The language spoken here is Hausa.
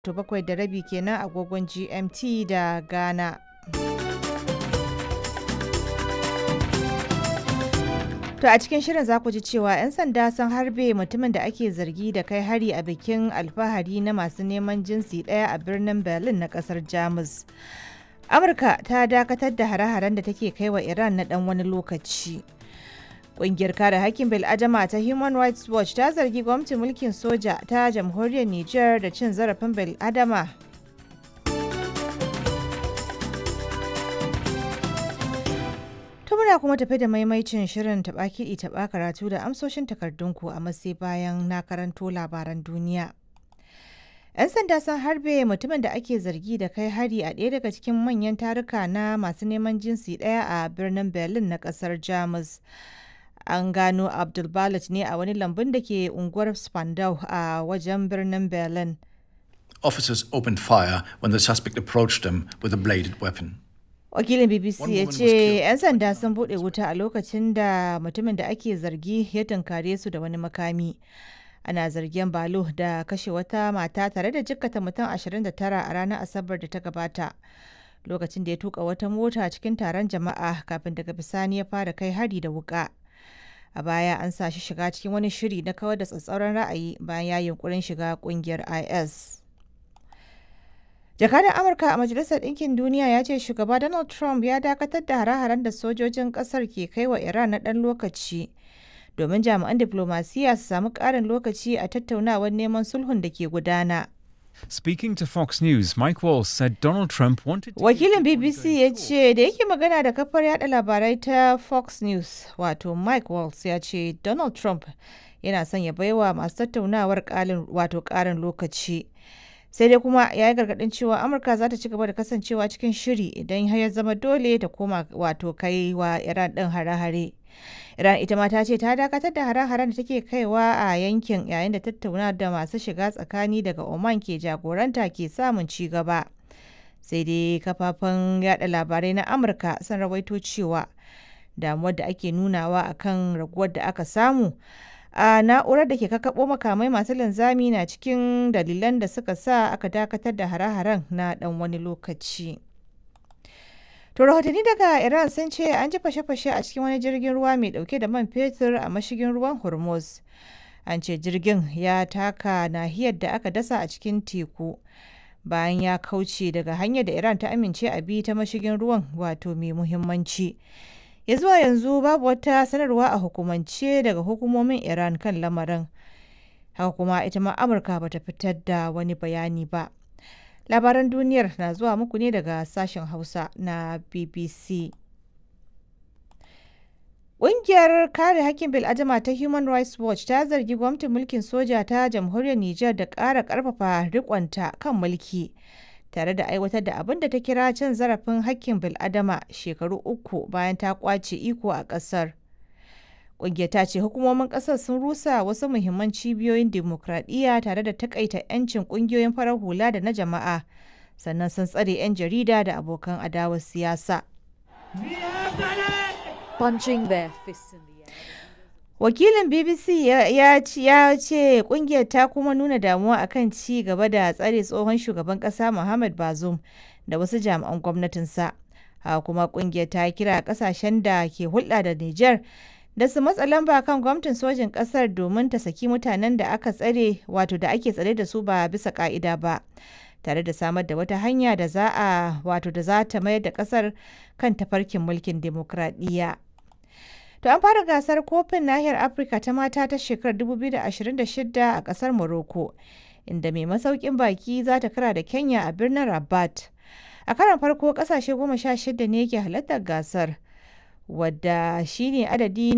to bakwai da rabi kenan agogon GMT da Ghana. To a cikin shirin za ku ji cewa 'yan sanda sun harbe mutumin da ake zargi da kai hari a bikin alfahari na masu neman jinsi ɗaya a birnin Berlin na ƙasar Jamus. Amurka ta dakatar da hare-haren da take kai wa Iran na ɗan wani lokaci. Ƙungiyar kare hakkin bil'adama ta Human Rights Watch ta zargi gwamnatin mulkin soja ta jamhuriyar Nijar da cin zarafin bil'adama. To muna kuma tafi da maimaicin shirin taɓa kiɗi taɓa karatu da amsoshin takardunku a matsayi bayan na karanto labaran duniya. 'Yan sanda sun harbe mutumin da ake zargi da kai hari a ɗaya daga cikin manyan taruka na masu neman jinsi ɗaya a birnin Berlin na ƙasar Jamus. An gano Abdul ne a wani lambun da ke unguwar Spandau a wajen birnin Berlin. Officers opened fire when the suspect approached them with a bladed weapon. Wakilin BBC One ya woman was ce killed. 'yan sanda sun buɗe wuta a lokacin da mutumin da ake zargi ya tunkare su da wani makami. Ana zargin Balo da kashe wata mata tare da jikkata mutum 29 a ranar Asabar da ta gabata. Lokacin da ya tuka wata mota cikin taron jama'a kafin daga bisani ya fara kai hari da wuka. A baya an sa shi shiga cikin wani shiri na kawar da tsatsauran ra'ayi bayan ya yunkurin shiga kungiyar IS. Jakadan Amurka a Majalisar Ɗinkin Duniya ya ce shugaba Donald Trump ya dakatar da hare-haren da sojojin ƙasar ke kai wa Iran na ɗan lokaci domin jami'an diplomasiya su samu ƙarin lokaci a tattaunawar neman sulhun da ke gudana. Speaking to Fox News, Mike Walls said Donald Trump wanted to Wakilin BBC ya ce da yake magana da kafar yada labarai ta Fox News wato Mike Walls ya ce Donald Trump yana son ya baiwa masu tattaunawar ƙalin wato ƙarin lokaci. Sai dai kuma ya yi gargaɗin cewa Amurka za ta ci gaba da kasancewa cikin shiri idan har ya zama dole ta koma wato kai wa Iran ɗin hare-hare. Iran ita ma ta ce ta dakatar da hare-haren da take kaiwa a yankin yayin da tattauna da masu shiga tsakani daga Oman ke jagoranta ke samun ci gaba. Sai dai kafafen yada labarai na Amurka sun rawaito cewa damuwar da ake nunawa akan raguwar da aka samu a na'urar da ke kakkaɓo makamai masu linzami na cikin dalilan da suka sa aka dakatar da hare-haren na ɗan wani lokaci. To rahotanni daga Iran sun ce an ji fashe-fashe a cikin wani jirgin ruwa mai dauke da man fetur a mashigin ruwan Hormuz. An ce jirgin ya taka nahiyar da aka dasa a cikin teku bayan ya kauce daga hanyar da Iran ta amince a bi ta mashigin ruwan wato mai muhimmanci. Ya zuwa yanzu babu wata sanarwa a hukumance daga hukumomin Iran kan lamarin. Haka kuma ita ma Amurka bata fitar da wani bayani ba. Labaran duniyar na zuwa muku ne daga sashen Hausa na BBC. Ƙungiyar kare hakkin bil'adama ta Human Rights Watch ta zargi gwamnatin mulkin soja ta jamhuriyar Nijar da ƙara ƙarfafa riƙonta kan mulki tare da aiwatar da abin da ta kira cin zarafin hakkin bil'adama shekaru uku bayan ta ƙwace iko a ƙasar. Ƙungiyar ta ce hukumomin ƙasar sun rusa wasu muhimman cibiyoyin dimokuraɗiyya tare da takaita 'yancin ƙungiyoyin farar hula da na jama'a, sannan sun tsare 'yan jarida da abokan adawar siyasa. punching their fists in the air. Wakilin BBC ya ya ci- ya ce ƙungiyar ta kuma nuna damuwa akan ci gaba da tsare tsohon shugaban ƙasa Muhammad Bazoum da wasu jami'an gwamnatinsa. Haka kuma ƙungiyar ta kira ƙasashen da ke hulɗa da Nijar da su matsa lamba kan gwamnatin sojin ƙasar domin ta saki mutanen da aka tsare wato da ake tsare da su ba bisa ƙa'ida ba. tare da samar da wata hanya da za a wato da za ta mayar da ƙasar kan tafarkin mulkin demokradiyya. To an fara gasar kofin nahiyar Afirka ta mata ta shekarar 2026 a kasar Morocco, inda mai masaukin baki za ta kara da Kenya a birnin Rabat. A karon farko kasashe goma sha shida ne ke halartar gasar, wadda shine adadi